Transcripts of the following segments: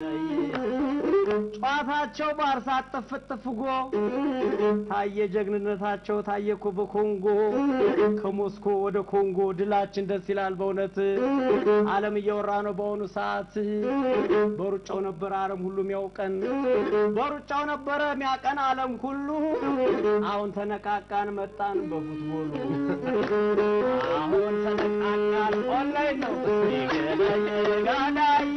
ጨዋታቸው ባርሳት ጥፍጥፍ ጎ ታየ ጀግንነታቸው ታየ እኮ በኮንጎ ከሞስኮ ወደ ኮንጎ ድላችን ደስ ይላል በእውነት ዓለም እያወራ ነው በአሁኑ ሰዓት በሩጫው ነበረ ዓለም ሁሉ የሚያውቀን በሩጫው ነበረ የሚያቀን ዓለም ሁሉ አሁን ተነቃቃን መጣን በፉትቦሉ አሁን ተነቃቃን ኦንላይን ነው ጋዳዬ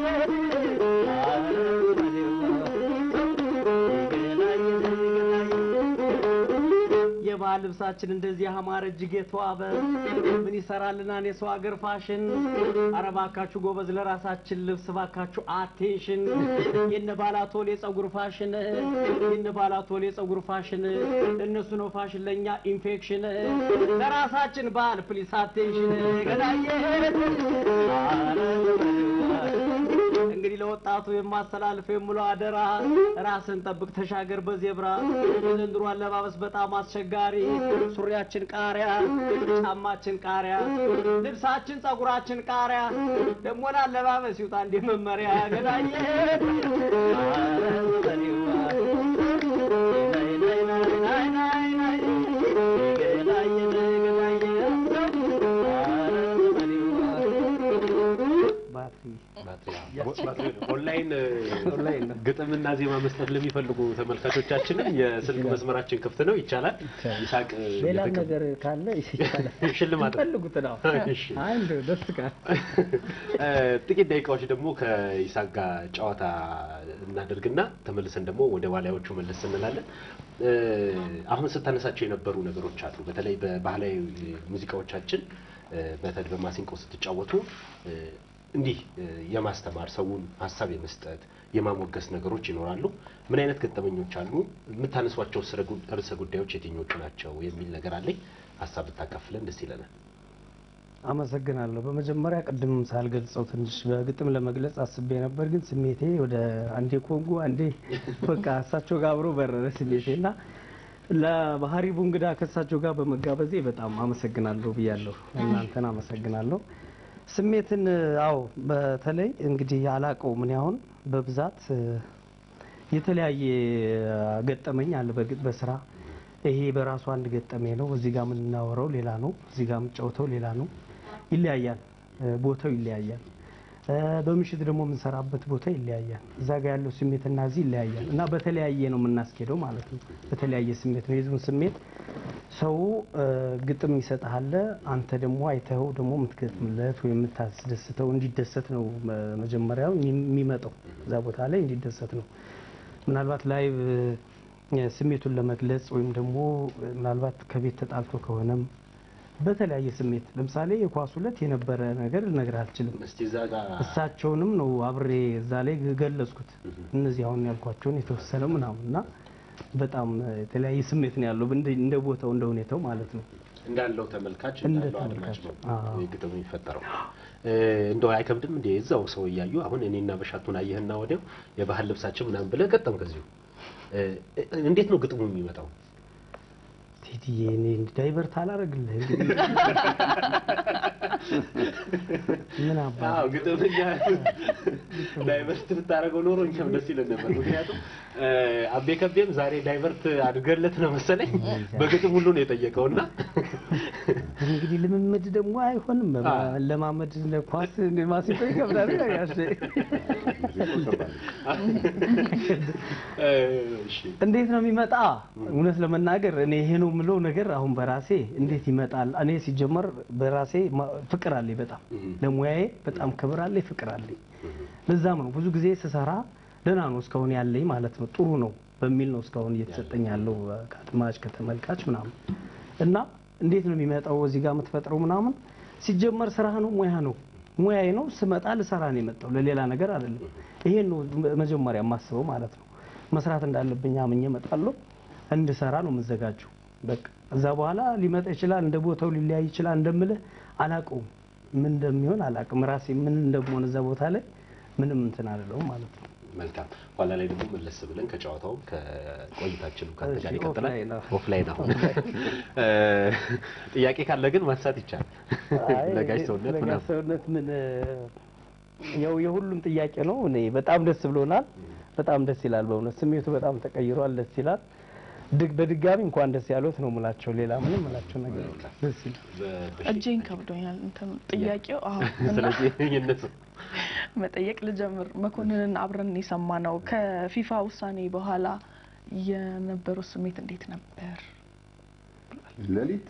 የባህል ልብሳችን እንደዚህ ያማረ እጅግ የተዋበ ምን ይሰራልናል የሰው ሀገር ፋሽን። ኧረ እባካችሁ ጎበዝ ለራሳችን ልብስ እባካችሁ አቴንሽን። የነ ባላቶል የጸጉር ፋሽን የነ ባላቶል የጸጉር ፋሽን እነሱ ነው ፋሽን ለእኛ ኢንፌክሽን። ለራሳችን ባህል ፕሊስ አቴንሽን ገዳዬ እንግዲህ ለወጣቱ የማስተላልፍ የምለው አደራ ራስን ጠብቅ፣ ተሻገር በዜብራ። የዘንድሮ አለባበስ በጣም አስቸጋሪ፣ ሱሪያችን ቃሪያ፣ ጫማችን ቃሪያ፣ ልብሳችን ጸጉራችን ቃሪያ። ደግሞ ለአለባበስ ይውጣ እንደ መመሪያ ገዳዬ ኦንላይን ኦንላይን ነው። ግጥምና ዜማ መስጠት ለሚፈልጉ ተመልካቾቻችንም የስልክ መስመራችን ክፍት ነው፣ ይቻላል። ይሳቅ ሌላ እየተቀ- ነገር ካለ ይቻላል። ሽልማት ፈልጉት ነው። እሺ። አንድ ደስ ቃል እ፣ ጥቂት ደቂቃዎች ደግሞ ከይሳቅ ጋር ጨዋታ እናደርግና ተመልሰን ደግሞ ወደ ባላዮቹ መለስ እንላለን። እ፣ አሁን ስታነሳቸው የነበሩ ነገሮች አሉ። በተለይ በባህላዊ ሙዚቃዎቻችን እ፣ በተለይ በማሲንቆ ስትጫወቱ እ፣ እንዲህ እ፣ የማስተማር ሰውን ሀሳብ የመስጠት የማሞገስ ነገሮች ይኖራሉ። ምን አይነት ገጠመኞች አሉ? የምታነሷቸው ርዕሰ ጉዳዮች የትኞቹ ናቸው? የሚል ነገር አለኝ። ሀሳብ ብታካፍለን ደስ ይለናል። አመሰግናለሁ። በመጀመሪያ ቅድም ሳልገልጸው ትንሽ በግጥም ለመግለጽ አስቤ ነበር፣ ግን ስሜቴ ወደ አንዴ ኮንጎ አንዴ በቃ እሳቸው ጋር አብሮ በረረ ስሜቴ እና ለባህሪቡ እንግዳ ከእሳቸው ጋር በመጋበዜ በጣም አመሰግናለሁ ብያለሁ። እናንተን አመሰግናለሁ። ስሜትን አዎ፣ በተለይ እንግዲህ ያላቀው ምን ያሁን በብዛት እ፣ የተለያየ ገጠመኝ አለ በግጥ በስራ ይሄ በራሱ አንድ ገጠሜ ነው። እዚህ ጋር የምናወራው ሌላ ነው። እዚህ ጋር የምንጫወተው ሌላ ነው። ይለያያል፣ እ፣ ቦታው ይለያያል። እ፣ በምሽት ደግሞ የምንሰራበት ቦታ ይለያያል። እዛ ጋር ያለው ስሜትና እዚህ ይለያያል እና በተለያየ ነው የምናስኬደው ማለት ነው። በተለያየ ስሜት ነው የህዝቡን ስሜት ሰው እ፣ ግጥም ይሰጥሃል። አንተ ደግሞ አይተኸው ደግሞ የምትገጥምለት ወይም የምታስደስተው እንዲደሰት ነው መ- መጀመሪያው የሚመጣው እዛ ቦታ ላይ እንዲደሰት ነው። ምናልባት ላይቭ እ፣ ስሜቱን ለመግለጽ ወይም ደግሞ እ፣ ምናልባት ከቤት ተጣልቶ ከሆነም በተለያየ ስሜት ለምሳሌ የኳስ ሁለት የነበረ ነገር ልነግርህ አልችልም። እስቲ እዛ ጋር እሳቸውንም ነው አብሬ እዛ ላይ ገለጽኩት። እነዚህ አሁን ያልኳቸውን የተወሰነ ምናምን እና በጣም የተለያየ ስሜት ነው ያለው እንደ እንደ ቦታው እንደ ሁኔታው ማለት ነው። እንዳለው ተመልካች እንደ እንዳለው አድማጭ ተመልካች፣ ነው አዎ። ግጥሙ የሚፈጠረው። እ፣ እንደው አይከብድም እንዴ እዛው ሰው እያዩ አሁን እኔና በሻቱን አየህና ወዲያው የባህል ልብሳችን ምናምን ብለህ ገጠም ከዚሁ እ፣ እንዴት ነው ግጥሙ የሚመጣው? ቴዲዬ እኔ ዳይቨርት አላረግልህ እንግዲህ ምን አባ አዎ ግጥም እኛ ዳይቨርት ብታደርገው ኖሮ እኛም ደስ ይለን ነበር። ምክንያቱም እ፣ አቤ ከቤም ዛሬ ዳይቨርት አድርገለት ነው መሰለኝ በግጥም ሁሉ ነው የጠየቀውና እንግዲህ ልምምድ ደግሞ አይሆንም። ለማመድ ኳስ ማሲቶ ይከብዳል። ጋሼ እ፣ እሺ እንዴት ነው የሚመጣ? እውነት ለመናገር እኔ ይሄ ነው የምለው ነገር አሁን በራሴ እንዴት ይመጣል? እኔ ሲጀመር በራሴ ማ- ፍቅር አለኝ፣ በጣም ለሙያዬ በጣም ክብር አለኝ፣ ፍቅር አለኝ። ለዛም ነው ብዙ ጊዜ ስሰራ ደህና ነው እስካሁን ያለኝ ማለት ነው ጥሩ ነው በሚል ነው እስካሁን እየተሰጠኝ ያለው ከአድማጭ ከተመልካች ምናምን እና እንዴት ነው የሚመጣው እዚህ ጋር የምትፈጥረው ምናምን ሲጀመር ስራ ነው ሙያ ነው ሙያዬ ነው ስመጣ ልሰራ ነው የመጣው ለሌላ ነገር አይደለም ይሄን ነው መጀመሪያ የማስበው ማለት ነው መስራት እንዳለብኝ አምኜ እመጣለሁ እንድሰራ ነው የምዘጋጀው በቃ እዛ በኋላ ሊመጣ ይችላል እንደ ቦታው ሊለያይ ይችላል እንደምልህ አላውቀውም ምን እንደሚሆን አላውቅም ራሴ ምን እንደምሆን እዛ ቦታ ላይ ምንም እንትን አልለውም ማለት ነው መልካም ኋላ ላይ ደግሞ መለስ ብለን ከጨዋታውም ከቆይታችንም ከአንተ ጋር እሺ፣ ይቀጥላል። ኦፍላይን ነው። ኦፍላይን አሁን እ፣ ጥያቄ ካለ ግን ማንሳት ይቻላል። አይ፣ ለጋሽ ሰውነት ለጋሽ ምናምን ሰውነት ምን ያው የሁሉም ጥያቄ ነው። እኔ በጣም ደስ ብሎናል። በጣም ደስ ይላል። በእውነት ስሜቱ በጣም ተቀይሯል። ደስ ይላል። ድግ በድጋሚ እንኳን ደስ ያሉት ነው ሙላቸው። ሌላ ምንም ሙላቸው ነገር የለም። ደስ ይላል። በ- እጄን ከብዶኛል። እንትን ጥያቄው አዎ። እና ስለዚህ ይነሱ መጠየቅ ልጀምር። መኮንንን አብረን የሰማ ነው። ከፊፋ ውሳኔ በኋላ የነበረው ስሜት እንዴት ነበር? ሌሊት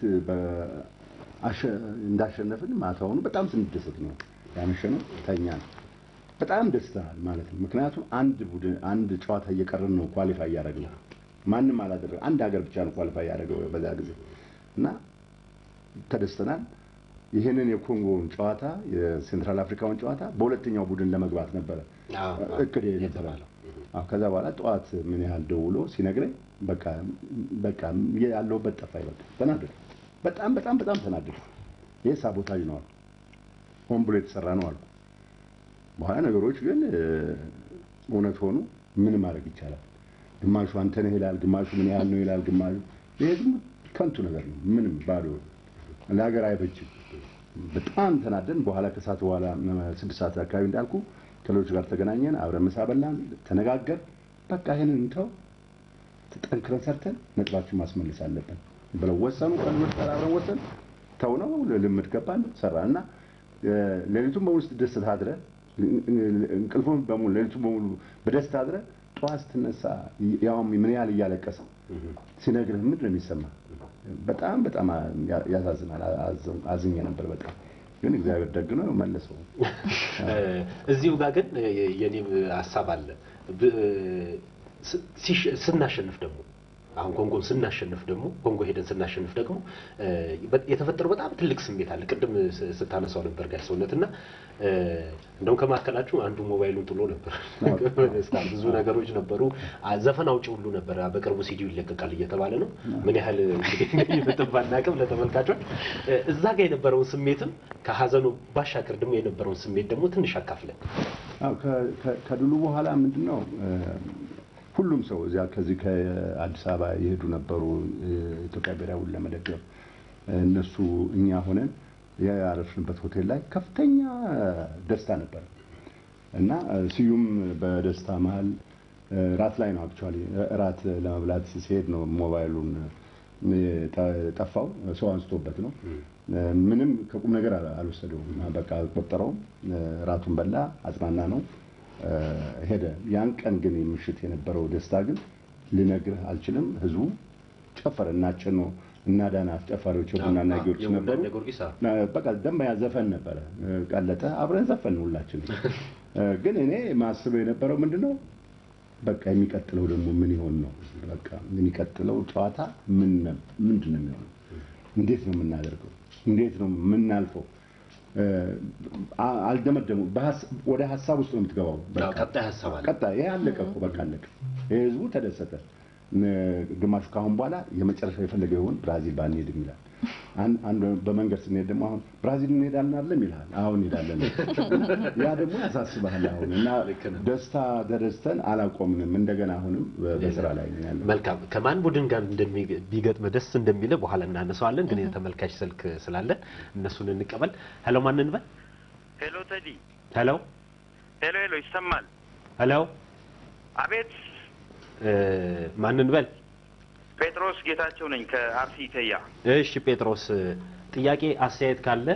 እንዳሸነፍን ማታውኑ በጣም ስንደሰት ነው ያመሸነው። ተኛን። በጣም ደስተናል ማለት ነው። ምክንያቱም አንድ ቡድን አንድ ጨዋታ እየቀረን ነው ኳሊፋይ እያደረግነው። ማንም አላደረገ አንድ ሀገር ብቻ ነው ኳሊፋይ ያደረገው በዛ ጊዜ እና ተደስተናል። ይህንን የኮንጎውን ጨዋታ የሴንትራል አፍሪካውን ጨዋታ በሁለተኛው ቡድን ለመግባት ነበረ አዎ፣ እቅድ ነበረ። የተባለው። አዎ፣ ከዛ በኋላ ጠዋት ምን ያህል ደውሎ ሲነግረኝ በቃ በቃ ያለሁበት ጠፋኝ። በቃ ተናደድኩ። በጣም በጣም በጣም ተናደድኩ። ይሄ ሳቦታጅ ነው አልኩ። ሆን ብሎ የተሰራ ነው አልኩ። በኋላ ነገሮች ግን እ፣ እውነት ሆኑ። ምን ማድረግ ይቻላል? ግማሹ አንተ ነህ ይላል፣ ግማሹ ምን ያህል ነው ይላል፣ ግማሹ ይሄ ዝም ከንቱ ነገር ነው። ምንም ባዶ ለሀገር አይበጅም። በጣም ተናደን በኋላ ከሰዓት በኋላ ስድስት ሰዓት አካባቢ እንዳልኩ ከሌሎች ጋር ተገናኘን፣ አብረን ምሳ በላን፣ ተነጋገር በቃ ይሄንን እንተው፣ ጠንክረን ሰርተን ነጥባችን ማስመለስ አለብን ብለው ወሰኑ። ከልጆች ጋር አብረን ወሰን ተው ነው ልምድ ገባን ሰራ እና ሌሊቱን በሙሉ ስትደሰት አድረ እንቅልፉን በሙሉ ሌሊቱን በሙሉ በደስታ አድረ ጠዋት ስትነሳ ያውም ምን ያህል እያለቀሰ ሲነግርህ ምንድን ነው የሚሰማ? በጣም በጣም ያሳዝናል። አዝኜ ነበር በጣም ግን እግዚአብሔር ደግ ነው መለሰው። እዚሁ ጋር ግን የኔም ሀሳብ አለ። ብ- ሲሸ- ስናሸንፍ ደግሞ አሁን ኮንጎን ስናሸንፍ ደግሞ ኮንጎ ሄደን ስናሸንፍ ደግሞ እ፣ በ- የተፈጠረው በጣም ትልቅ ስሜት አለ። ቅድም ስ- ስታነሳው ነበር ጋር ሰውነት እና እ፣ እንደውም ከመካከላችሁ አንዱ ሞባይሉን ጥሎ ነበር። በደስታ ብዙ ነገሮች ነበሩ። አ- ዘፈን አውጪ ሁሉ ነበር። በቅርቡ ሲዲው ይለቀቃል እየተባለ ነው። ምን ያህል እንግዲህ እንደሚመጥን ባናውቅም ለተመልካቾች እ፣ እዛ ጋር የነበረውን ስሜትም ከሀዘኑ ባሻገር ደግሞ የነበረውን ስሜት ደግሞ ትንሽ አካፍለን አዎ፣ ከ- ከ- ከድሉ በኋላ ምንድን ነው እ፣ ሁሉም ሰው እዚያ ከዚህ ከአዲስ አበባ የሄዱ ነበሩ የኢትዮጵያ ብሔራዊውን ለመደገፍ እነሱ እኛ ሆነን ያረፍንበት ሆቴል ላይ ከፍተኛ ደስታ ነበር እና ስዩም በደስታ መሀል ራት ላይ ነው አክቹዋሊ ራት ለመብላት ሲሄድ ነው ሞባይሉን ጠፋው። ሰው አንስቶበት ነው። ምንም ከቁም ነገር አልወሰደውም። በቃ አልቆጠረውም። ራቱን በላ፣ አጽናና ነው ሄደ። ያን ቀን ግን ምሽት የነበረው ደስታ ግን ልነግርህ አልችልም። ህዝቡ ጨፈረ። እናጨኖ እና ዳና አስጨፋሪዎች የቡናና ጊዮርጊስ ነበሩ። የቡናና ጊዮርጊስ አዎ። በቃ ደንበኛ ዘፈን ነበረ። ቀለጠ። አብረን ዘፈን ሁላችንም። ግን እኔ ማስበው የነበረው ምንድን ነው በቃ የሚቀጥለው ደግሞ ምን ይሆን ነው። በቃ የሚቀጥለው ጨዋታ ምን ነው- ምንድን ነው የሚሆነው? እንዴት ነው የምናደርገው? እንዴት ነው የምናልፈው? አ- አልደመደሙ በሀስ- ወደ ሀሳብ ውስጥ ነው የምትገባው። በቃ ቀጣይ ሀሳብ አለ። ቀጣይ ይሄ አለቀ እኮ በቃ አለቀ። ይሄ ህዝቡ ተደሰተ። ነ- ግማሹ ካሁን በኋላ የመጨረሻ የፈለገው ይሆን ብራዚል ባንሄድም ይላል። አን- አንዱ በመንገድ ስንሄድ ደግሞ አሁን ብራዚል እንሄዳለን አይደለም ይልሃል። አሁን እንሄዳለን። ያ ደግሞ ያሳስብሃል። አሁን እና ልክ ነህ። ደስታ ተደስተን አላቆምንም። እንደገና አሁንም በ- በስራ ላይ ነን ያለው። መልካም ከማን ቡድን ጋር እንደሚ- ቢገጥም ደስ እንደሚል በኋላ እናነሳዋለን። ግን የተመልካች ስልክ ስላለን እነሱን እንቀበል። ሄሎ ማን እንበል? ሄሎ ተዲ፣ ሄሎ ሄሎ ሄሎ፣ ይሰማል? ሄሎ አቤት፣ እ፣ ማን እንበል? ጴጥሮስ ጌታቸው ነኝ ከአርሲ ተያ። እሺ ጴጥሮስ፣ ጥያቄ አስተያየት ካለ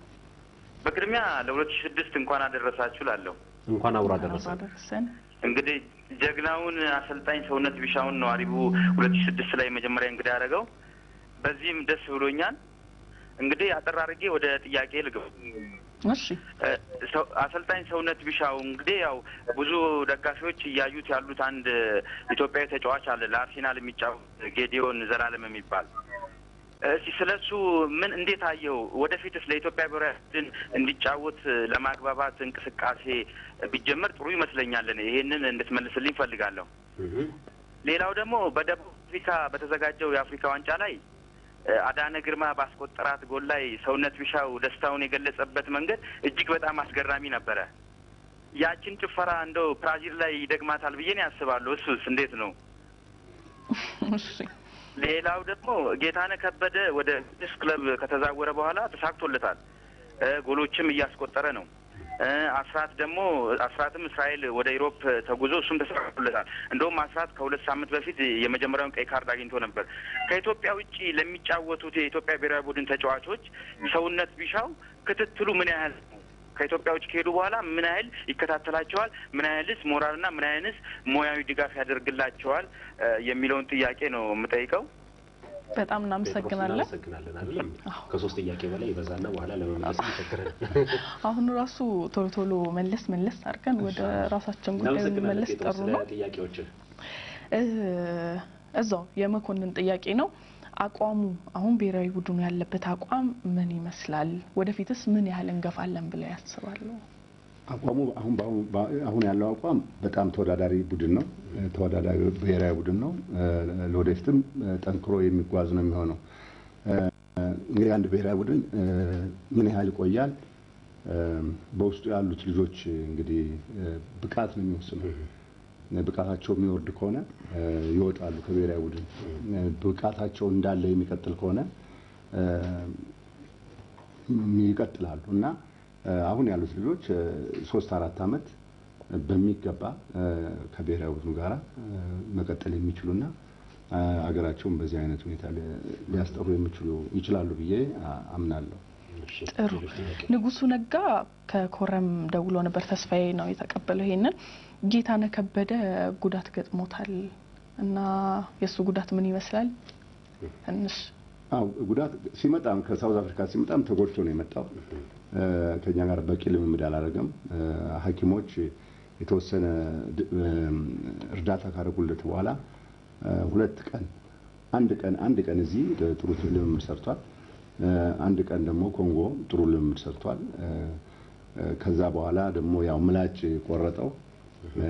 በቅድሚያ ለሁለት ሺህ ስድስት እንኳን አደረሳችሁ ላለሁ እንኳን አብሮ አደረሰ። አደረሰን። እንግዲህ ጀግናውን አሰልጣኝ ሰውነት ቢሻውን ነው አሪቡ ሁለት ሺህ ስድስት ላይ መጀመሪያ እንግዲህ ያደረገው። በዚህም ደስ ብሎኛል። እንግዲህ አጠር አድርጌ ወደ ጥያቄ ልግባ። እሺ እ፣ ሰው- አሰልጣኝ ሰውነት ቢሻው እንግዲህ ያው ብዙ ደጋፊዎች እያዩት ያሉት አንድ ኢትዮጵያዊ ተጫዋች አለ ለአርሴናል የሚጫወት ጌዲዮን ዘላለም የሚባል እስቲ ስለ እሱ ምን እንዴት አየው? ወደፊትስ ለኢትዮጵያ ብሔራዊ ቡድን እንዲጫወት ለማግባባት እንቅስቃሴ ቢጀመር ጥሩ ይመስለኛል። እኔ ይሄንን እንድትመልስልኝ ፈልጋለሁ። እህ፣ ሌላው ደግሞ በደቡብ አፍሪካ በተዘጋጀው የአፍሪካ ዋንጫ ላይ እ፣ አዳነ ግርማ ባስቆጠራት ጎል ላይ ሰውነት ቢሻው ደስታውን የገለጸበት መንገድ እጅግ በጣም አስገራሚ ነበረ። ያችን ጭፈራ እንደው ብራዚል ላይ ይደግማታል ብዬ ነው ያስባለሁ። እሱስ እንዴት ነው? እሺ ሌላው ደግሞ ጌታነህ ከበደ ወደ ቅዱስ ክለብ ከተዛወረ በኋላ ተሳክቶለታል። እ፣ ጎሎችም እያስቆጠረ ነው። እ አስራት ደግሞ አስራትም እስራኤል ወደ ኢሮፕ ተጉዞ እሱም ተሳክቶለታል። እንደውም አስራት ከሁለት ሳምንት በፊት የመጀመሪያውን ቀይ ካርድ አግኝቶ ነበር። ከኢትዮጵያ ውጭ ለሚጫወቱት የኢትዮጵያ ብሔራዊ ቡድን ተጫዋቾች ሰውነት ቢሻው ክትትሉ ምን ያህል ነው? ከኢትዮጵያ ውጭ ከሄዱ በኋላ ምን ያህል ይከታተላቸዋል? ምን ያህልስ ሞራልና ምን ያህልስ ሙያዊ ድጋፍ ያደርግላቸዋል? እ የሚለውን ጥያቄ ነው የምጠይቀው። በጣም እናመሰግናለን። እናመሰግናለን አይደለም ከሶስት ጥያቄ በላይ ይበዛና በኋላ ለመመለስ ይቸግረን። አሁን ራሱ ቶሎ ቶሎ መለስ መለስ አድርገን ወደ ራሳችን ጉዳይ እናመሰግናለን መለስ ጴጥሮስ ጥሩ ስለ ነው። ጥያቄዎችን እ እዛው የመኮንን ጥያቄ ነው። አቋሙ አሁን ብሔራዊ ቡድኑ ያለበት አቋም ምን ይመስላል? ወደፊትስ ምን ያህል እንገፋለን ብለው ያስባሉ? አቋሙ አሁን በአሁኑ- በ- አሁን ያለው አቋም በጣም ተወዳዳሪ ቡድን ነው። እ፣ ተወዳዳሪ ብሔራዊ ቡድን ነው። እ፣ ለወደፊትም እ፣ ጠንክሮ የሚጓዝ ነው የሚሆነው። እ፣ እንግዲህ አንድ ብሔራዊ ቡድን እ፣ ምን ያህል ይቆያል? እ፣ በውስጡ ያሉት ልጆች እንግዲህ እ፣ ብቃት ነው የሚወስነው። ብቃታቸው የሚወርድ ከሆነ እ፣ ይወጣሉ ከብሔራዊ ቡድን። እ፣ ብቃታቸው እንዳለ የሚቀጥል ከሆነ እ፣ ይቀጥላሉ እና እ፣ አሁን ያሉት ልጆች እ፣ ሶስት አራት ዓመት በሚገባ እ፣ ከብሔራዊ ቡድኑ ጋር መቀጠል የሚችሉና እ፣ አገራቸውን በዚህ አይነት ሁኔታ ሊ- ሊያስጠሩ የሚችሉ ይችላሉ ብዬ አ- አምናለሁ። እሺ፣ ጥሩ ሌሎች ጥያቄ? ንጉሱ ነጋ ከኮረም ደውሎ ነበር። ተስፋዬ ነው የተቀበለው። ይሄንን ጌታነህ ከበደ ጉዳት ገጥሞታል እና የእሱ ጉዳት ምን ይመስላል? ትንሽ አው ጉዳት ሲመጣም ከሳውዝ አፍሪካ ሲመጣም ተጎድቶ ነው የመጣው። እ፣ ከኛ ጋር በቂ ልምምድ አላደረገም። እ፣ ሐኪሞች የተወሰነ ድ- እም፣ እርዳታ ካደረጉለት በኋላ እ፣ ሁለት ቀን አንድ ቀን አንድ ቀን እዚህ ጥሩ ልምምድ ሰርቷል። እ፣ አንድ ቀን ደግሞ ኮንጎ ጥሩ ልምምድ ሰርቷል። እ፣ እ፣ ከዛ በኋላ ደግሞ ያው ምላጭ ቆረጠው። እ፣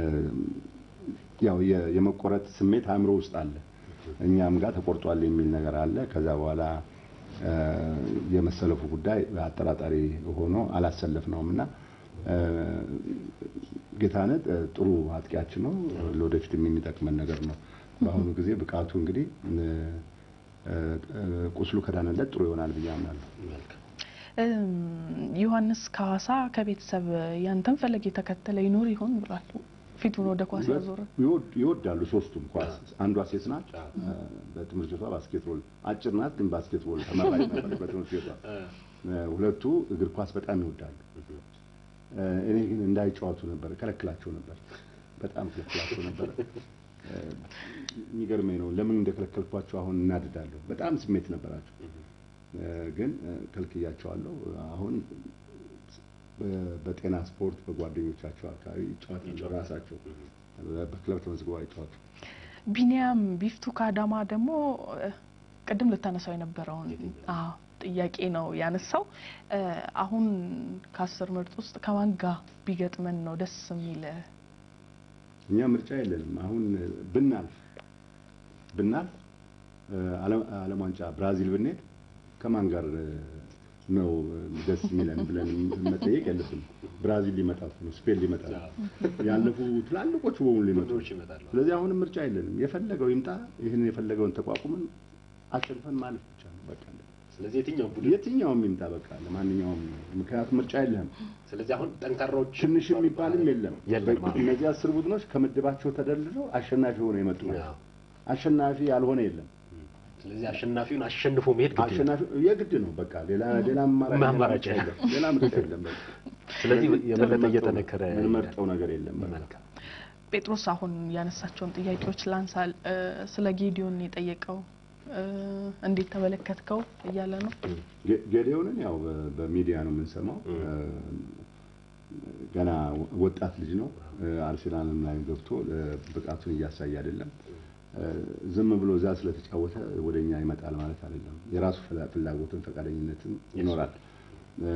ያው የ- የመቆረጥ ስሜት አእምሮ ውስጥ አለ። እኛም ጋር ተቆርጧል የሚል ነገር አለ። ከዛ በኋላ እ፣ የመሰለፉ ጉዳይ አጠራጣሪ ሆኖ አላሰለፍነውም እና እ፣ ጌታነህ እ፣ ጥሩ አጥቂያችን ነው። ለወደፊትም የሚጠቅመን ነገር ነው። በአሁኑ ጊዜ ብቃቱ እንግዲህ እ፣ እ፣ ቁስሉ ከዳነለት ጥሩ ይሆናል ብዬ አምናለሁ። መልካም። እም፣ ዮሐንስ ከሀዋሳ ከቤተሰብ ያንተን ፈለግ የተከተለ ይኖር ይሆን ብሏል። ፊቱን ወደ ኳስ ያዞረ ይወድ- ይወዳሉ ሶስቱም ኳስ። አንዷ ሴት ናት። እ፣ በትምህርት ቤቷ ባስኬትቦል አጭር ናት፣ ግን ባስኬትቦል ተመራጭ ነበረች በትምህርት ቤቷ። እ፣ ሁለቱ እግር ኳስ በጣም ይወዳሉ። እ፣ እኔ ግን እንዳይጫወቱ ነበር ከለክላቸው ነበር፣ በጣም ከለክላቸው ነበር። እ፣ የሚገርመኝ ነው ለምን እንደከለከልኳቸው አሁን እናድዳለሁ። በጣም ስሜት ነበራቸው፣ እ፣ ግን እ፣ ከልክያቸዋለሁ። አሁን በ- በጤና ስፖርት በጓደኞቻቸው አካባቢ ይጫወታሉ። ራሳቸው በክለብ ተመዝግበው አይጫወቱ። ቢኒያም ቢፍቱ ከአዳማ ደግሞ እ፣ ቅድም ልታነሳው የነበረውን አዎ ጥያቄ ነው ያነሳው። እ፣ አሁን ከአስር ምርጥ ውስጥ ከማን ጋር ቢገጥመን ነው ደስ የሚል? እኛ ምርጫ የለንም። አሁን ብናልፍ ብናልፍ እ፣ ዓለም ዓለም ዋንጫ ብራዚል ብንሄድ ከማን ጋር እ፣ ነው ደስ የሚለን ብለን መጠየቅ የለብንም። ብራዚል ሊመጣ እኮ ነው፣ ስፔን ሊመጣ ነው፣ ያለፉ ትላልቆቹ በሙሉ ሊመጡ ብዙዎች ይመጣሉ። ስለዚህ አሁንም ምርጫ የለንም። የፈለገው ይምጣ፣ ይህን የፈለገውን ተቋቁመን አሸንፈን ማለፍ ብቻ ነው በቃ። ስለዚህ የትኛው ቡድን የትኛውም ይምጣ በቃ ለማንኛውም፣ ምክንያቱም ምርጫ የለህም። ስለዚህ አሁን ጠንካራዎች ትንሽ የሚባልም የለም። የለም። በ- እነዚህ አስር ቡድኖች ከምድባቸው ተደልድለው አሸናፊ ሆነው የመጡ ናቸው። አዎ። አሸናፊ ያልሆነ የለም። ስለዚህ አሸናፊውን አሸንፎ መሄድ ግድ ነው። አሸናፊ የግድ ነው። በቃ ሌላ ሌላ አማራጭ አማራጭ ሌላ ምርጫ የለም። ሌላ ምርጫ የለም። በቃ ስለዚህ የበለጠ ምንመርጠው- እየጠነከረ ምንመርጠው ነገር የለም። በቃ መልካም ጴጥሮስ አሁን ያነሳቸውን ጥያቄዎች ላንሳል። እ፣ ስለ ጌዲዮን የጠየቀው እ፣ እንዴት ተመለከትከው እያለ ነው። ጌ- ጌዴዎንን ያው በ- በሚዲያ ነው የምንሰማው። ገና ወጣት ልጅ ነው። አርሴናልም ላይ ገብቶ እ፣ ብቃቱን እያሳየ አይደለም። እ፣ ዝም ብሎ እዛ ስለተጫወተ ወደኛ ይመጣል ማለት አይደለም። የራሱ ፍላ- ፍላጎትን ፈቃደኝነትም ይኖራል። እ፣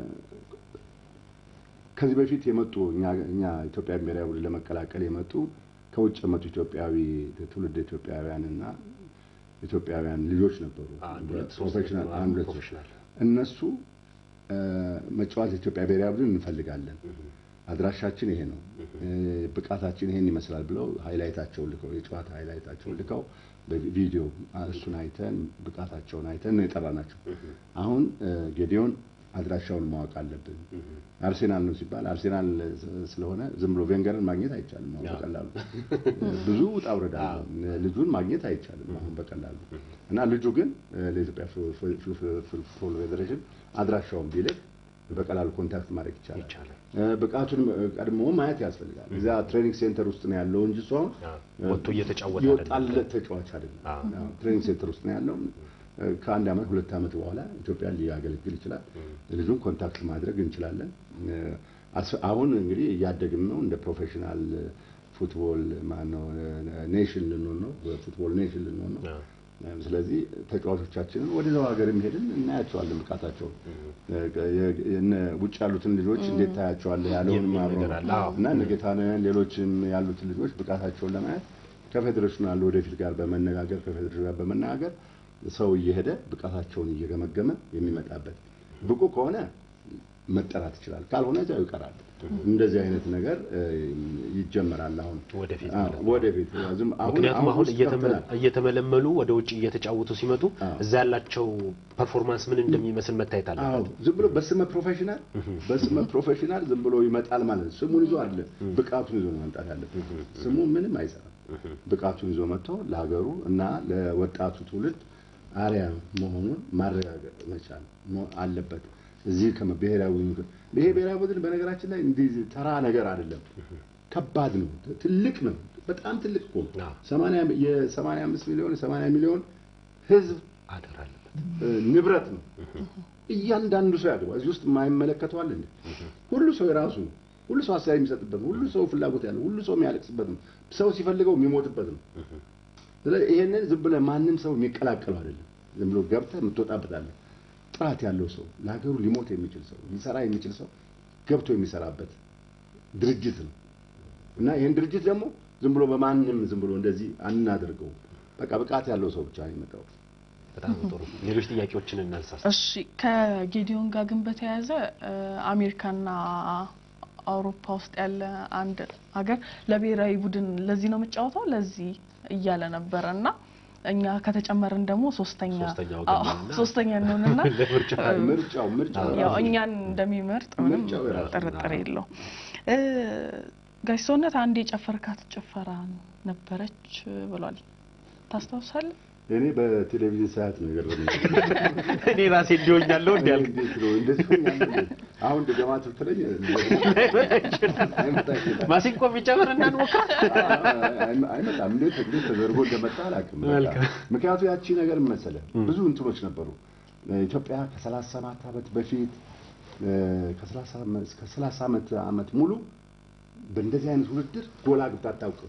ከዚህ በፊት የመጡ እኛ እኛ ኢትዮጵያ ብሔራዊ ቡድን ለመቀላቀል የመጡ ከውጭ የመጡ ኢትዮጵያዊ ትውልድ ኢትዮጵያውያን እና ኢትዮጵያውያን ልጆች ነበሩ። አንድ ሁለት ሶስት ፕሮፌሽናል ነበሩ። አንድ ሁለት ፕሮፌሽናል እነሱ እ፣ መጫወት የኢትዮጵያ ብሔራዊ ቡድን እንፈልጋለን፣ አድራሻችን ይሄ ነው፣ እ፣ ብቃታችን ይሄን ይመስላል ብለው ሃይላይታቸውን ልከው የጨዋታ ሃይላይታቸውን ልከው በቪዲዮ እሱን አይተን ብቃታቸውን አይተን ነው የጠራናቸው። አሁን እ፣ ጌዲዮን አድራሻውን ማወቅ አለብን። አርሴናል ነው ሲባል አርሴናል ስለሆነ ዝም ብሎ ቬንገርን ማግኘት አይቻልም አሁን በቀላሉ ብዙ ውጣ ውረድ አለ። ልጁን ማግኘት አይቻልም አሁን በቀላሉ እና ልጁ ግን ለኢትዮጵያ ፉትቦል ፌዴሬሽን አድራሻውን ቢልክ በቀላሉ ኮንታክት ማድረግ ይቻላል። ይቻላል። ብቃቱን ቀድሞ ማየት ያስፈልጋል። እዚያ ትሬኒንግ ሴንተር ውስጥ ነው ያለው እንጂ እሱ አሁን ወጥቶ እየተጫወተ የወጣለት ተጫዋች አይደለም። አዎ፣ ትሬኒንግ ሴንተር ውስጥ ነው ያለው። ከአንድ ዓመት ሁለት ዓመት በኋላ ኢትዮጵያን ሊያገለግል ይችላል። ልጁን ኮንታክት ማድረግ እንችላለን። አስ- አሁን እንግዲህ እያደግን ነው። እንደ ፕሮፌሽናል ፉትቦል ማነው ኔሽን ልንሆን ነው። ፉትቦል ኔሽን ልንሆን ነው። አዎ። ስለዚህ ተጫዋቾቻችንን ወደዛው ሀገር የሚሄድን እናያቸዋለን ብቃታቸውን የነ ውጭ ያሉትን ልጆች እንዴት ታያቸዋለህ ያለውን የሚል አብሮ ነገር አለ። አዎ። እና እነ ጌታነህን ሌሎችም ያሉትን ልጆች ብቃታቸውን ለማየት ከፌዴሬሽኑ ያለ ወደፊት ጋር በመነጋገር ከፌዴሬሽኑ ጋር በመነጋገር ሰው እየሄደ ብቃታቸውን እየገመገመ የሚመጣበት ብቁ ከሆነ መጠራት ይችላል፣ ካልሆነ እዚያው ይቀራል። እንደዚህ አይነት ነገር እ, ይጀመራል። አሁን ወደፊት አዎ፣ ማለት ነው። ወደፊት ዝም አሁን ምክንያቱም አሁን ውስጥ እየተመ- ገብተናል። እየተመለመሉ ወደ ውጭ እየተጫወቱ ሲመጡ አዎ። እዛ ያላቸው ፐርፎርማንስ ምን እንደሚመስል መታየት አዎ አለበት። ዝም ብሎ በስመ ፕሮፌሽናል በስመ ፕሮፌሽናል ዝም ብሎ ይመጣል ማለት ነው። ስሙን ይዞ አለ ብቃቱን ይዞ ነው መምጣት ያለበት። ስሙ ምንም አይሰራም። ብቃቱን ይዞ መጥቶ ለሀገሩ እና ለወጣቱ ትውልድ አርያ መሆኑን ማረጋገጥ መቻል ነው አለበት። እዚህ ከመ- ብሔራዊ ምክር ይሄ ብሔራዊ ቡድን በነገራችን ላይ እንዲህ ተራ ነገር አይደለም። ከባድ ነው፣ ትልቅ ነው፣ በጣም ትልቅ እኮ ነው። አዎ። ሰማንያ የሰማንያ አምስት ሚሊዮን የሰማንያ ሚሊዮን ህዝብ አደራ አለበት። እ፣ ንብረት ነው። እያንዳንዱ ሰው ያገባ እዚህ ውስጥ የማይመለከተው አለ እንዴ? ሁሉ ሰው የራሱ ነው። ሁሉ ሰው አስተያየት የሚሰጥበት ነው። ሁሉ ሰው ፍላጎት ያለው፣ ሁሉ ሰው የሚያለቅስበት ነው። ሰው ሲፈልገው የሚሞትበት ነው። ስለዚህ ይሄንን ዝም ብለህ ማንም ሰው የሚቀላቀለው አይደለም። ዝም ብሎ ገብተህ የምትወጣበት አለ። ጥራት ያለው ሰው ለሀገሩ ሊሞት የሚችል ሰው ሊሰራ የሚችል ሰው ገብቶ የሚሰራበት ድርጅት ነው እና ይህን ድርጅት ደግሞ ዝም ብሎ በማንም ዝም ብሎ እንደዚህ አናደርገው። በቃ ብቃት ያለው ሰው ብቻ ነው የመጣው። በጣም ጥሩ። ሌሎች ጥያቄዎችን እናንሳ። እሺ ከጌዲዮን ጋር ግን በተያያዘ እ፣ አሜሪካና አውሮፓ ውስጥ ያለ አንድ ሀገር ለብሔራዊ ቡድን ለዚህ ነው የምጫወተው ለዚህ እያለ ነበረ እና እኛ ከተጨመርን ደግሞ ሶስተኛ ሶስተኛ ወገን አዎ፣ ነንና ሶስተኛ እንሆንና ለምርጫ ምርጫው ምርጫው ያው ራሱ እኛን እንደሚመርጥ ምንም ምርጫው የራሱ ጥርጥር የለው። ጋሽ ሰውነት አንድ የጨፈርካት ጭፈራ ነበረች ብሏል። ታስታውሳለህ? እኔ በቴሌቪዥን ሰዓት ነው የገረመኝ። እኔ ራሴ እንዲሆኛለሁ እንዲ ያልክ እንዴት ነው እንደዚህ ሆኛለሁ? አሁን እንደገማ ትብትለኝ አይመጣ ይችላል። ማሲንቆ ቢጨምር እናንሞክር። አይመጣም። እንዴት እንዴት ተደርጎ እንደመጣ አላውቅም። በቃ መልካም። ምክንያቱ ያቺ ነገር መሰለ ብዙ እንትኖች ነበሩ። ኢትዮጵያ ከሰላሳ ሰባት ዓመት በፊት ከሰላሳ እስከ ሰላሳ ዓመት ዓመት ሙሉ በእንደዚህ አይነት ውድድር ጎል አግብታ አታውቅም።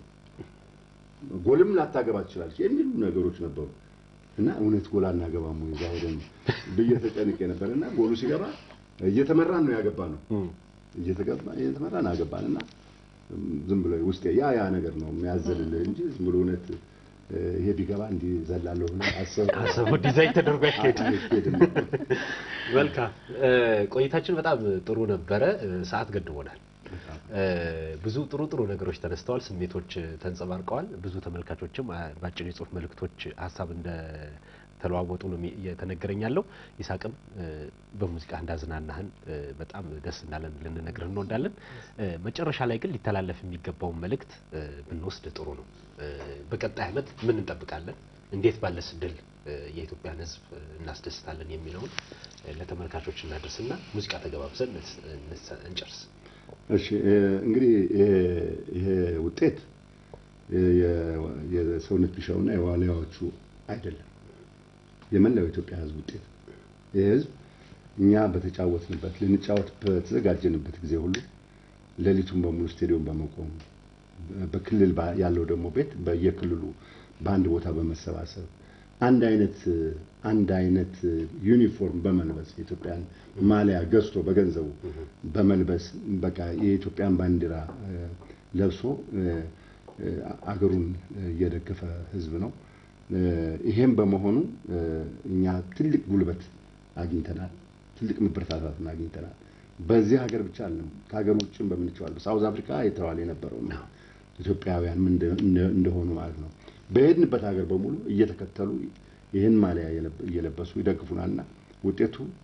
ጎልም ላታገባ ትችላለች የሚሉ ነገሮች ነበሩ እና እውነት ጎል አናገባም ወይ እዛ ሄደን ብዬ ተጨንቄ ነበር እና ጎሉ ሲገባ እየተመራን ነው ያገባ ነው እየተገባ እየተመራን አገባን እና ዝም ብሎ ውስጤ ያ ያ ነገር ነው የሚያዘልልህ እንጂ ዝም ብሎ እውነት እ፣ ይሄ ቢገባ እንዲህ ዘላለሁ ብለህ አሰብ አሰቡ ዲዛይን ተደርጎ አይካሄድም። አይሄድም። መልካም እ፣ ቆይታችን በጣም ጥሩ ነበረ። እ፣ ሰዓት ገድቦናል። እ፣ ብዙ ጥሩ ጥሩ ነገሮች ተነስተዋል፣ ስሜቶች ተንጸባርቀዋል። ብዙ ተመልካቾችም አ፣ በአጭር የጽሁፍ መልእክቶች ሀሳብ እንደ ተለዋወጡ ነው የሚ- እየተነገረኝ ያለው። ይሳቅም እ፣ በሙዚቃ እንዳዝናናህን እ፣ በጣም ደስ እንዳለን ልንነግርህ እንወዳለን። እ፣ መጨረሻ ላይ ግን ሊተላለፍ የሚገባውን መልእክት እ፣ ብንወስድ ጥሩ ነው። እ፣ በቀጣይ ዓመት ምን እንጠብቃለን? እንዴት ባለስ ድል እ፣ የኢትዮጵያን ሕዝብ እ፣ እናስደስታለን የሚለውን እ፣ ለተመልካቾች እናደርስና ሙዚቃ ተገባብዘን እንስ- እንስ- እንጨርስ። እሺ እ፣ እንግዲህ ይሄ- ይሄ ውጤት የ- የ- የሰውነት ቢሻውና የዋልያዎቹ አይደለም፣ የመላው የኢትዮጵያ ህዝብ ውጤት ነው። ይህ ህዝብ እኛ በተጫወትንበት ልንጫወት በተዘጋጀንበት ጊዜ ሁሉ ሌሊቱን በሙሉ ስቴዲየም በመቆም በክልል ባ- ያለው ደግሞ ቤት በየክልሉ በአንድ ቦታ በመሰባሰብ አንድ አይነት አንድ አይነት ዩኒፎርም በመልበስ የኢትዮጵያን ማሊያ ገዝቶ በገንዘቡ በመልበስ በቃ የኢትዮጵያን ባንዲራ እ፣ ለብሶ እ፣ እ፣ አገሩን እየደገፈ ህዝብ ነው። እ፣ ይሄም በመሆኑ እ፣ እኛ ትልቅ ጉልበት አግኝተናል። ትልቅ መበረታታትን አግኝተናል። በዚህ ሀገር ብቻ አለም ከሀገር ውጭም በምንችዋል በሳውዝ አፍሪካ የተባለ የነበረው ነው ኢትዮጵያውያን ምን እንደ- እንደ- እንደሆኑ ማለት ነው። በሄድንበት ሀገር በሙሉ እየተከተሉ ይህን ማሊያ እየለበ- እየለበሱ ይደግፉናልና ውጤቱ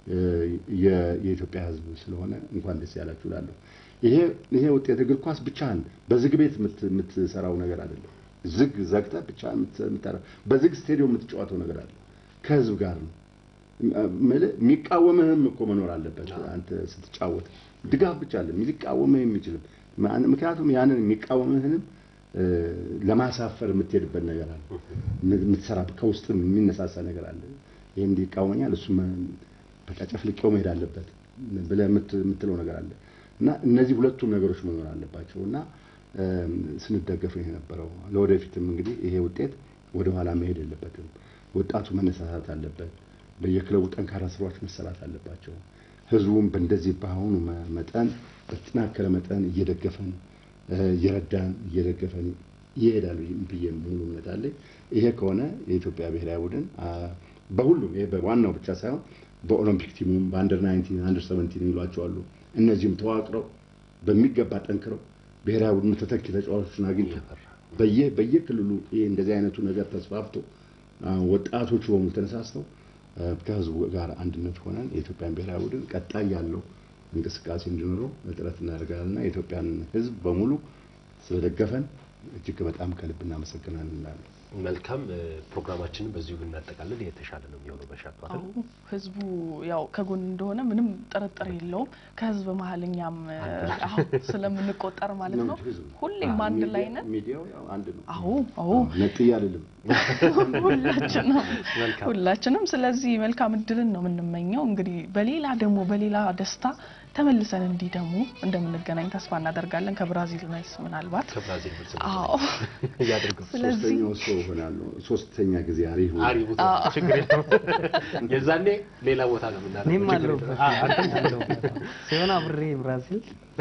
የኢትዮጵያ ሕዝብ ስለሆነ እንኳን ደስ ያላችሁ እላለሁ። ይሄ ይሄ ውጤት እግር ኳስ ብቻህን በዝግ ቤት የምትሰራው ነገር አይደለም። ዝግ ዘግተህ ብቻህን የምትሰራው በዝግ ስቴዲየም የምትጫወተው ነገር አለ። ከህዝብ ጋር ነው። የሚቃወምህም እኮ መኖር አለበት። አንተ ስትጫወት ድጋፍ ብቻ አለ ሊቃወምህ የሚችልም ምክንያቱም ያንን የሚቃወምህንም ለማሳፈር የምትሄድበት ነገር አለ። የምትሰራ ከውስጥ የሚነሳሳ ነገር አለ። ይህ እንዲህ ይቃወመኛል እሱ በቃ ጨፍልቄው መሄድ አለበት ብለህ የምትለው ነገር አለ እና እነዚህ ሁለቱም ነገሮች መኖር አለባቸው እና ስንደገፍ ነው የነበረው። ለወደፊትም እንግዲህ ይሄ ውጤት ወደኋላ መሄድ የለበትም። ወጣቱ መነሳሳት አለበት። በየክለቡ ጠንካራ ስራዎች መሰራት አለባቸው። ህዝቡም በእንደዚህ በአሁኑ መጠን በተጠናከረ መጠን እየደገፈን እየረዳን እየደገፈን ይሄዳሉ ብዬ ሙሉ እምነት አለኝ። ይሄ ከሆነ የኢትዮጵያ ብሔራዊ ቡድን በሁሉም ይሄ በዋናው ብቻ ሳይሆን በኦሎምፒክ ቲሙም በአንደር ናይንቲን አንደር ሰቨንቲን የሚሏቸው አሉ። እነዚህም ተዋቅረው በሚገባ ጠንክረው ብሔራዊ ቡድኑ ተተኪ ተጫዋቾችን አግኝቶ በየ በየክልሉ ይሄ እንደዚህ አይነቱ ነገር ተስፋፍቶ ወጣቶቹ በሙሉ ተነሳስተው ከህዝቡ ጋር አንድነት ሆነን የኢትዮጵያን ብሔራዊ ቡድን ቀጣይ ያለው እንቅስቃሴ እንዲኖረው ጥረት እናደርጋለንና የኢትዮጵያን ህዝብ በሙሉ ስለደገፈን እጅግ በጣም ከልብ እናመሰግናለን እንላለን። መልካም ፕሮግራማችንን በዚሁ ብናጠቃልል የተሻለ ነው የሚሆነው። በሻቱ አዎ ህዝቡ ያው ከጎን እንደሆነ ምንም ጥርጥር የለውም። ከህዝብ መሀል እኛም አዎ ስለምንቆጠር ማለት ነው ሁሌም አንድ ላይ ነን። ሚዲያው ያው አንድ ነው። አዎ አዎ ነጥዬ አልልም። ሁላችንም ሁላችንም። ስለዚህ መልካም እድልን ነው የምንመኘው። እንግዲህ በሌላ ደግሞ በሌላ ደስታ ተመልሰን እንዲህ ደግሞ እንደምንገናኝ ተስፋ እናደርጋለን። ከብራዚል መልስ ምናልባት ከብራዚል መልስ አዎ እያደርገው ስለዚህ ሶስተኛው ሰው እሆናለሁ። ሶስተኛ ጊዜ አሪፍ ነው። አሪፍ ቦታ ችግር የለውም። የዛኔ ሌላ ቦታ ነው የምናደርገው። እኔም ችግር አለሁበት የለውም። አዎ፣ አንተም አለሁ ሲሆን አብሬ ብራዚል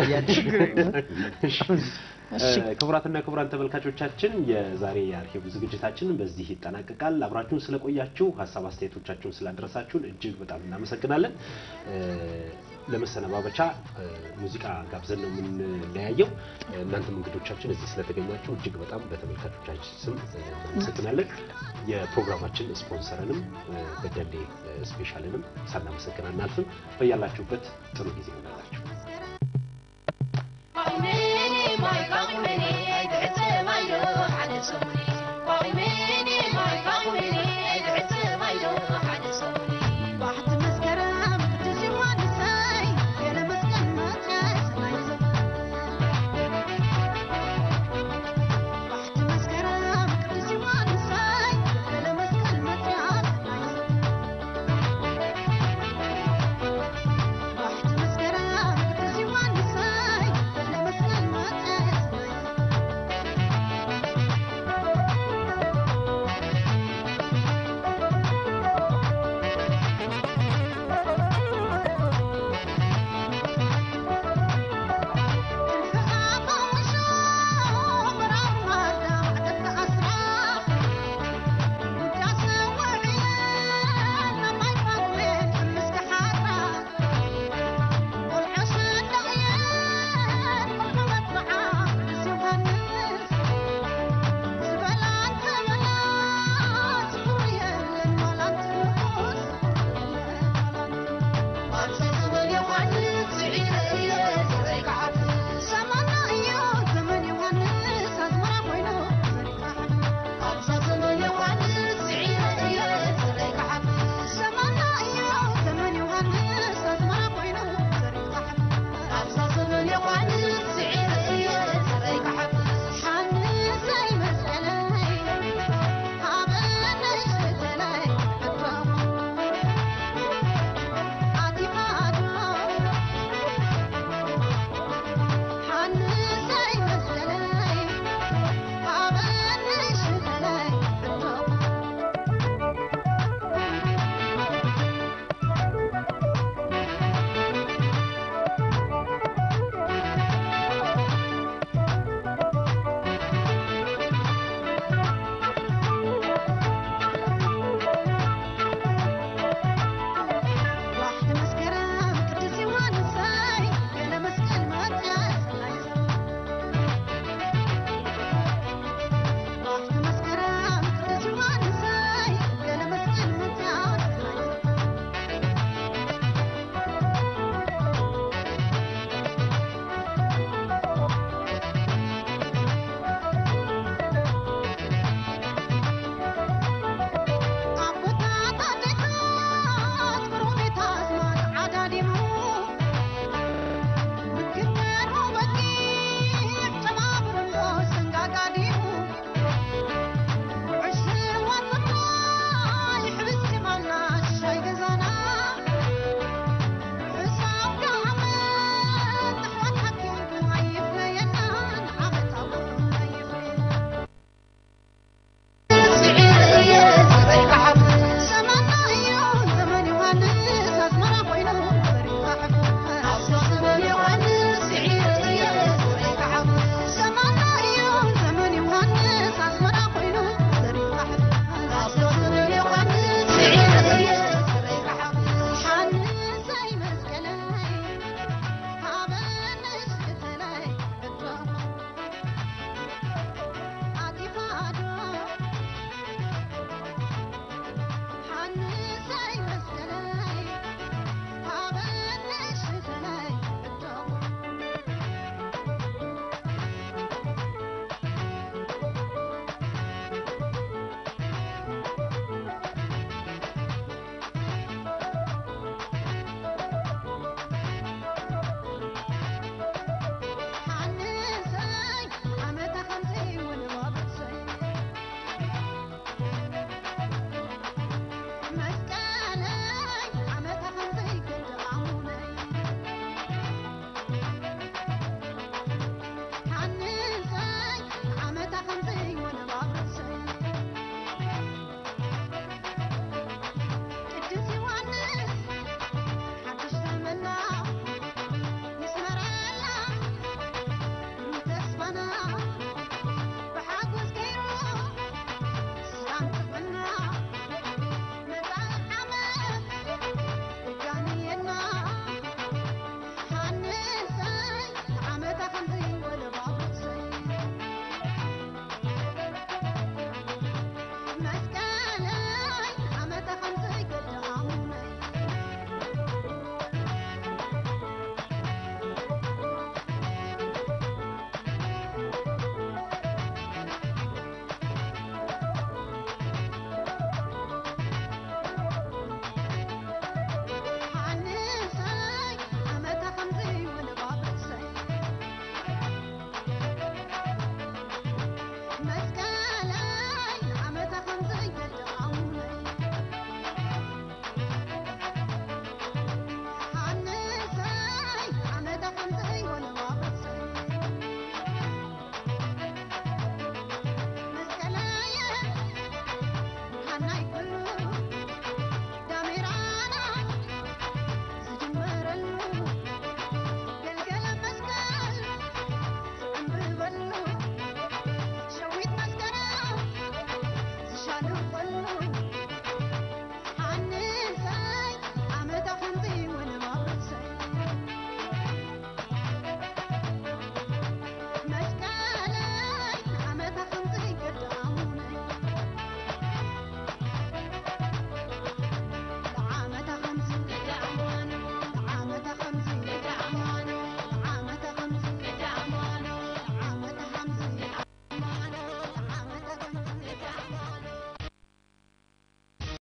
ክቡራትና ክቡራን ተመልካቾቻችን የዛሬ የአርሂቡ ዝግጅታችን በዚህ ይጠናቀቃል። አብራችሁን ስለቆያችሁ ሀሳብ አስተያየቶቻችሁን ስላደረሳችሁን እጅግ በጣም እናመሰግናለን። ለመሰነባበቻ ሙዚቃ ጋብዘን ነው የምንለያየው። እናንተም እንግዶቻችን እዚህ ስለተገኛችሁ እጅግ በጣም በተመልካቾቻችን ስም እናመሰግናለን። የፕሮግራማችን ስፖንሰርንም በደሌ ስፔሻልንም ሳናመሰግን አናልፍም። በያላችሁበት ጥሩ ጊዜ ይሆናላችሁ። My name, my company.